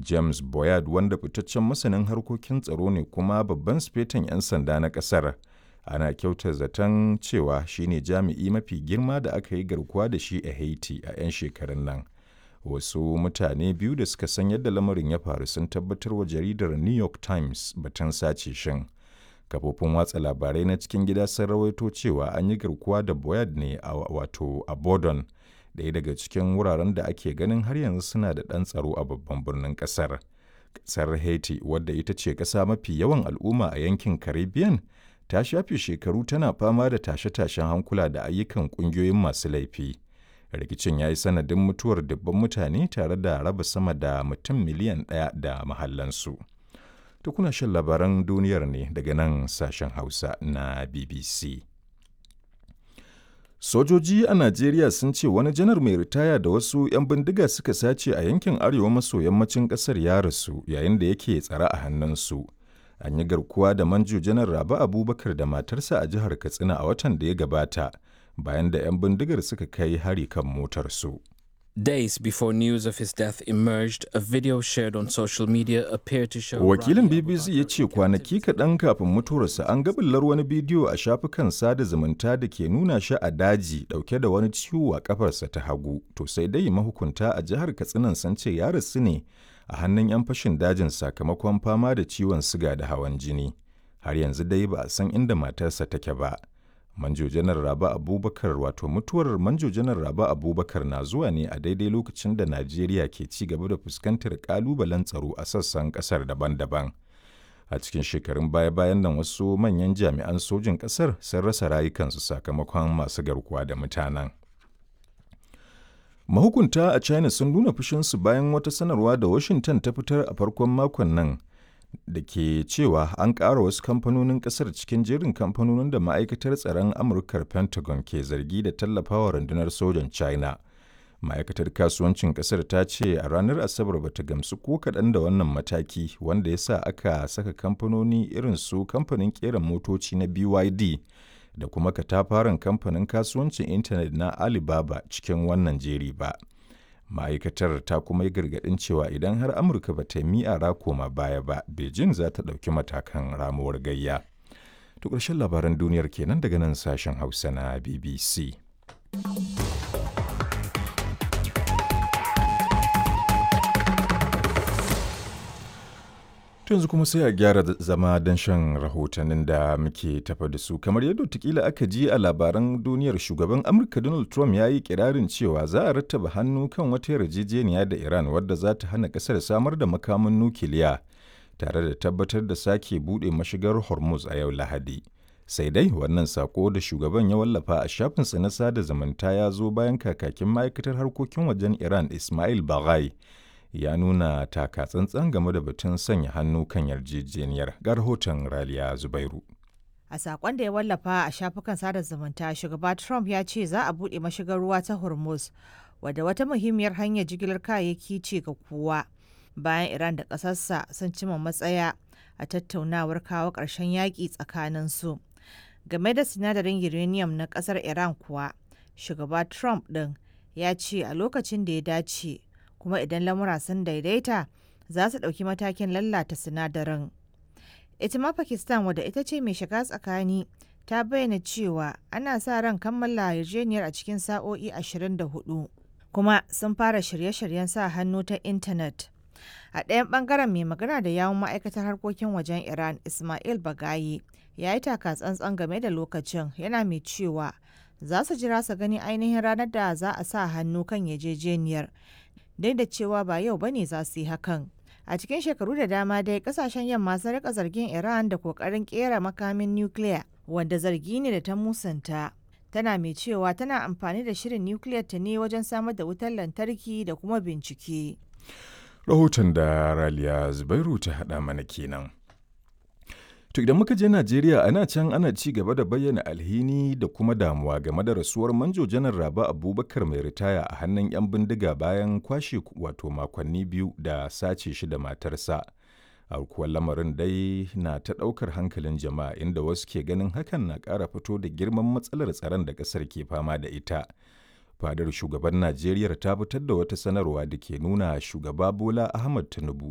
james boyard wanda fitaccen masanin harkokin tsaro ne kuma babban sifetan 'yan sanda na ƙasar ana kyauta zaton cewa shine jami'i mafi girma da aka yi garkuwa da shi a haiti a 'yan shekarun nan wasu mutane biyu da suka san yadda lamarin ya faru sun tabbatar wa jaridar new york times batun sace shin kafofin watsa labarai na cikin gida sun rawaito cewa an yi garkuwa da boyard ne a wato a bodon ɗaya daga cikin wuraren da ake ganin har yanzu suna da ɗan tsaro a babban birnin ƙasar ƙasar haiti wadda ita ce ƙasa mafi yawan al'umma a yankin caribbean ta shafe shekaru tana fama da tashe-tashen hankula da ayyukan ƙungiyoyin masu laifi rikicin ya yi sanadin mutuwar dubban mutane tare da raba sama da mutum miliyan ɗaya da mahallansu. To kuna shan labaran duniyar ne daga nan sashen Hausa na BBC. Sojoji a Najeriya sun ce wani janar mai ritaya da wasu 'yan bindiga suka sace a yankin arewa maso yammacin ƙasar ya rasu yayin da yake tsare a hannunsu. An yi garkuwa da manjo janar Rabi Abubakar da matarsa a jihar Katsina a watan da ya gabata. bayan da 'yan bindigar suka kai hari kan motarsu. Days before news of his death emerged, a video shared on social media appeared to show. Wakilin BBC ya ce kwanaki kaɗan kafin mutuwarsa an gabillar wani bidiyo a shafukan sada zumunta da ke nuna shi a daji ɗauke da wani ciwo a kafarsa ta hagu. To sai dai mahukunta a jihar Katsinan sun ce ya rasu ne a hannun 'yan fashin dajin sakamakon fama da ciwon siga da hawan jini. Har yanzu dai ba a san inda matarsa take ba. manjo janar raba abubakar wato mutuwar manjo janar raba abubakar na zuwa ne a daidai lokacin da najeriya ke ci gaba da fuskantar kalubalen tsaro a sassan kasar daban-daban a cikin shekarun baya-bayan nan wasu manyan jami'an sojin kasar sun rasa rayukansu sakamakon masu garkuwa da mutanen mahukunta a china sun nuna fushinsu bayan wata sanarwa da washington ta fitar a farkon makon nan da ke cewa an ƙara wasu kamfanonin ƙasar cikin jerin kamfanonin da ma'aikatar tsaron amurkar pentagon ke zargi da tallafawa rundunar sojan china ma'aikatar kasuwancin ƙasar ta ce a ranar asabar bata gamsu ko kaɗan da wannan mataki wanda ya sa aka saka kamfanoni irin su kamfanin ƙera motoci na byd da kuma katafaren kamfanin kasuwancin intanet na alibaba cikin wannan jeri ba ma'aikatar ta kuma yi gargaɗin cewa idan har amurka ba ta yi koma baya ba beijing za ta ɗauki matakan ramuwar gayya to ƙarshen labaran duniyar kenan daga nan sashen hausa na bbc yanzu kuma sai a gyara zama don shan rahotannin da muke tafa da su kamar yadda tukila aka ji a labaran duniyar shugaban amurka donald trump ya yi kirarin cewa za a rattaba hannu kan wata yarjejeniya da iran wadda za ta hana kasar samar da makamin nukiliya tare da tabbatar da sake buɗe mashigar hormuz a yau lahadi sai dai wannan sako da shugaban ya wallafa a shafinsa na sada zumunta ya zo bayan kakakin ma'aikatar harkokin wajen iran ismail baghai ya nuna taka tsantsan game da batun sanya hannu kan yarjejeniyar ga rahoton raliya zubairu a sakon da ya wallafa a shafukan sada zumunta shugaba trump ya ce za a buɗe mashigar ruwa ta hormuz wadda wata muhimmiyar hanyar jigilar kayayyaki ce ga kowa bayan iran da ƙasarsa sun cima matsaya a tattaunawar kawo ƙarshen yaƙi tsakanin su game da sinadarin uranium na ƙasar iran kuwa shugaba trump ɗin ya ce a lokacin da ya dace kuma idan lamura sun daidaita za su ɗauki matakin lallata sinadarin. Ita ma Pakistan wadda ita ce mai shiga tsakani ta bayyana cewa ana sa ran kammala yarjejeniyar a cikin sa'o'i 24 kuma sun fara shirye-shiryen sa hannu ta intanet. A ɗayan ɓangaren mai magana da yawun ma'aikatar harkokin wajen Iran Ismail Bagayi ya yi taka tsantsan game da lokacin yana mai cewa za su jira su gani ainihin ranar da za a sa hannu kan yarjejeniyar duk da cewa ba yau bane za su yi hakan. A cikin shekaru da dama dai kasashen yamma sun rika zargin Iran da kokarin kera makamin nukiliya wanda zargi ne da ta musanta. Tana mai cewa tana amfani da shirin nukiliyar ta ne wajen samar da wutar lantarki da kuma bincike. Rahoton da Raliya Zubairu ta haɗa mana kenan. To idan muka je Najeriya ana can ana ci gaba da bayyana alhini da kuma damuwa game da rasuwar manjo janar Raba Abubakar mai ritaya a hannun 'yan bindiga bayan kwashe wato makonni biyu da sace shi da matarsa. Aukuwar lamarin dai na ta ɗaukar hankalin jama'a inda wasu ke ganin hakan na ƙara fito da girman matsalar tsaron da ƙasar ke fama da ita. Fadar shugaban Najeriya ta fitar da wata sanarwa da ke nuna shugaba Bola Ahmad Tinubu